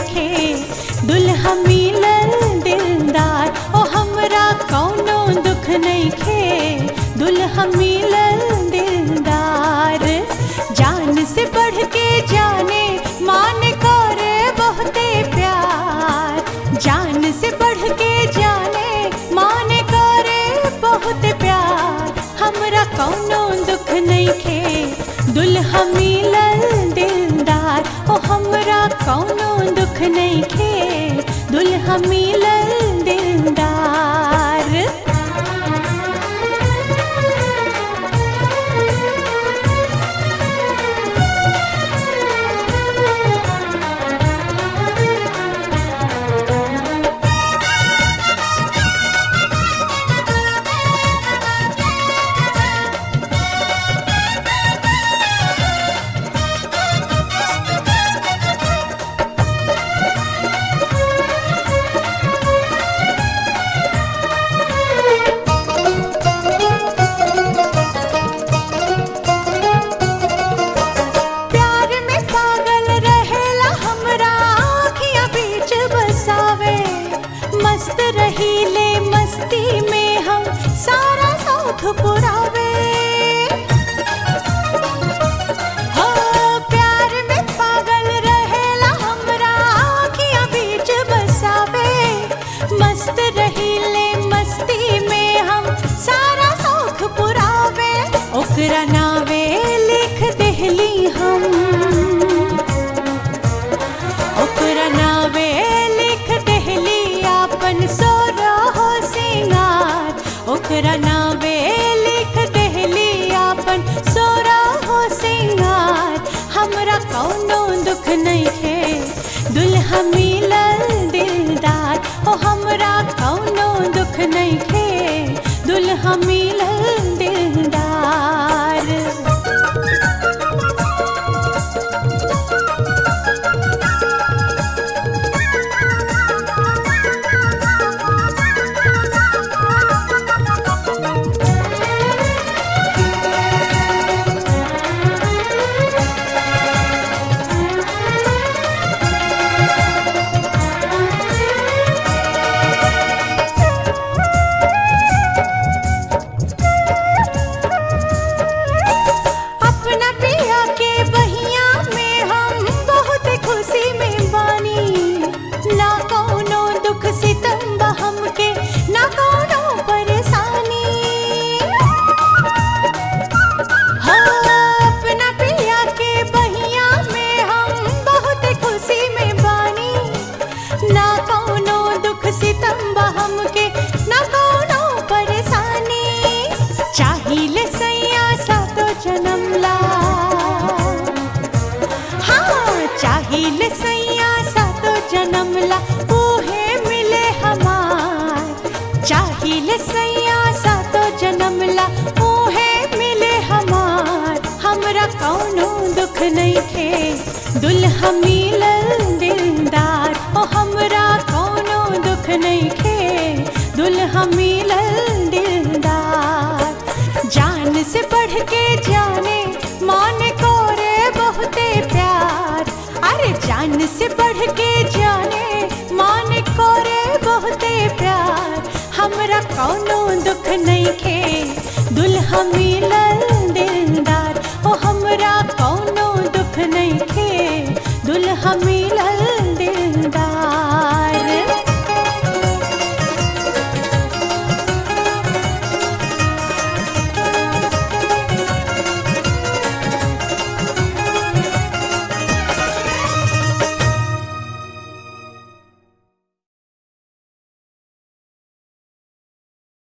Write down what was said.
खे दुल्हा मिलल दिलदार ओ हमरा कौनो दुख नहीं खे दुल्हा मिलल दिलदार जान से बढ़ के जाने मान करे बहुते प्यार जान से बढ़ के जाने मान करे बहुत प्यार हमरा कौनो दुख नहीं खे दुल्हा मिलल दिलदार ओ हमरा कौनो दुख नहीं खे दुल्हा मिलल दिलदार प्यार में पागल रहेला हमरा आँखियाँ बीच बसावे मस्त रहीले मस्ती में हम सारा साथ पुरावे हो प्यार में पागल रहेला हमरा आँखियाँ बीच बसावे मस्त रहीले मस्ती में हम सारा शौक पुरावे ओकरा नावे लिख देहली हम ओकरा नावे लिख देहली आपन सोरा हो सिंगार ओकरा नावे लिख देहली आपन सोरा हो सिंगार हमरा कौनो दुख नहीं है दुल्हा मिलल दिलदार ओ हमरा कौनो दुख नहीं है दुल्हा मिलल दिलदार अपना पिया के बहिया में हम बहुत खुशी में बानी ना कौनो दुख सितम बा हमके ना कौनो परेशानी हो अपना पिया के बहिया में हम बहुत खुशी में बानी ना कौनो दुख सितम बा हमके ना कौनो परेशानी चाहिए सैया सातो जन्म ला हाँ चाहिए सैया सातो जन्म ला ओहे मिले हमार चाहिए सैया सातो जन्म ला ओहे मिले हमार हमरा कौनो दुख नहीं खे दुल्हा मिलल दिलदार ओ हमरा कौनो दुख नहीं खे दुल्हा मिलल दिलदार जान से बढ़ के जाने मान को रे बहुते प्यार अरे जान से बढ़ के जाने मान को रे बहुते प्यार हमरा कौनो दुख नहीं खे दुल्हा मिला